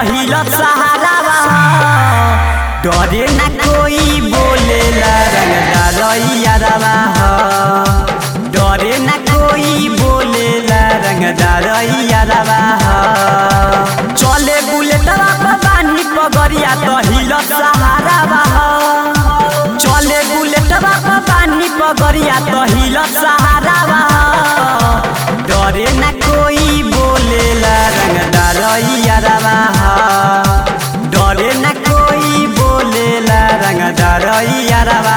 हिल सहारा डरे न कोई बोलेला रंगदारैयारवा डरे न कोई बोलेला रंगदारैयारवा चले बुलेटवा पर बानी पगरिया तो हिल सहारा चले बुलेटवा पर बानी पगरिया तो हिल सहारा डरे न कोई बोलेला रंगदारैयारवा डरे न कोई बोलेला रंगदारैयारवा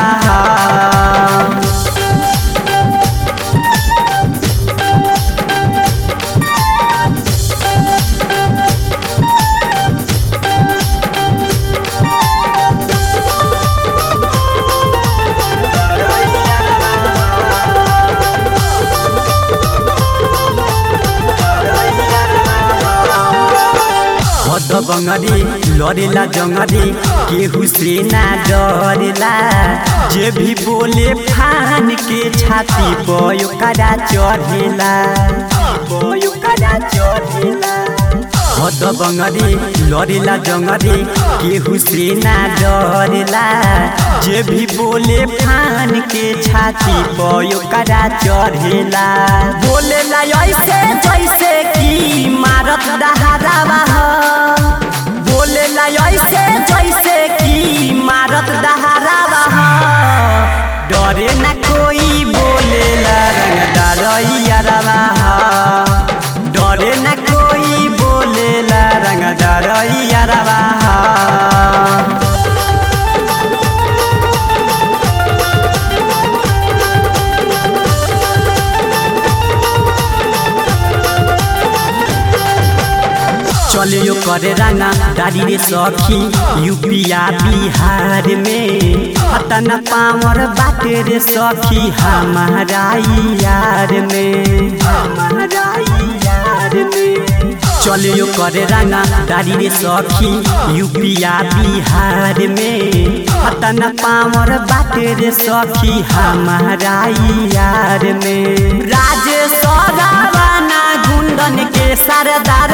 हद बंगरी लड़ेला जंगरी केहू से ना डरेला जे भी बोले फान के छाती पर ओकरा चढ़ेला ओकरा चढ़ेला हद बंगरी लड़ेला जंगरी केहू से ना डरेला जे भी बोले फान के छाती पर ओकरा चढ़ेला बोलेला ऐसे जैसे कि मारत दहारावा बोलेला ऐसे जैसे कि मारत दहारावा डरे न कोई बोलेला रंगदारैयारवा डरे न कोई बोलेला रंगदारैयारवा चलियो करे रंगा दादी रे सखी यूपिया बिहार में हतन पावर बाटे रे सखी हमारा यार में हमारा यार में चलियो करे रंगा दादी रे सखी यूपिया बिहार में हतन पावर बाटे रे सखी हमारा यार में राजेश रावाना गुंडन के सरदार